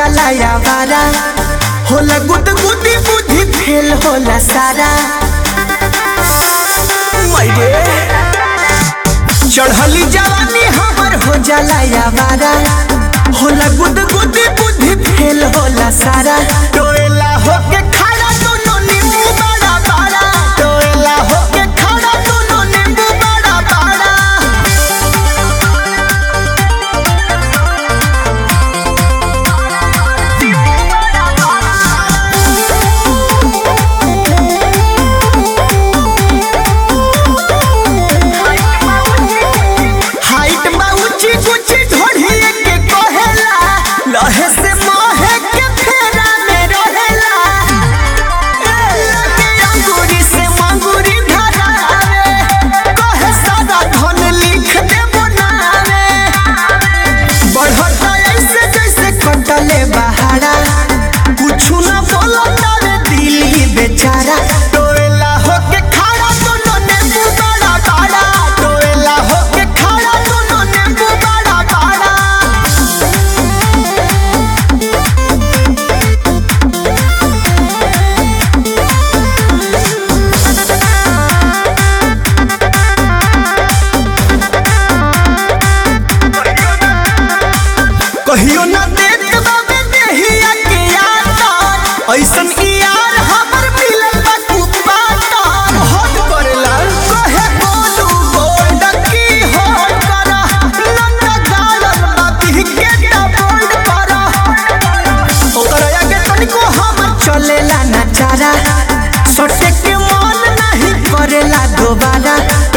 जाला यावारा होला गुद गुदी बुद्धि फेल होला सारा मैरे चढ़ली जवानी हमर हो जाला यावारा होला गुद गुदी बुद्धि फेल होला सारा टोएला होके खड़ा दोनों नींबू बड़ा बड़ा टोएला होके खड़ा दोनों नींबू बड़ा बड़ा हाइट बा ऊंची ऊंची ढोढ़िए के कहेला लहे से मोहे के फेरा में रहेला ए, लगे अंगूरी से मंगूरी धरावे कहे सारा धन लिख दे बनावे बढ़ता ऐसे जैसे कटले बहारा कुछु न बोलता रे दिल ही बेचारा टोएला होके खड़ा दोनों नींबू बड़ा बड़ा टोएला होके खड़ा दोनों नींबू बड़ा बड़ा कहियो न देत बाबे देहिया के यार ऐसन ई यार हमर मिलल बा कुपाता हट करेला कहे बोलू बोल की हो करा नन्ना गालन बा बिहके ता बोल्ड करा ओकरा आगे तनिको हम चलेला ना चारा सटे के मन नहीं करेला दोबारा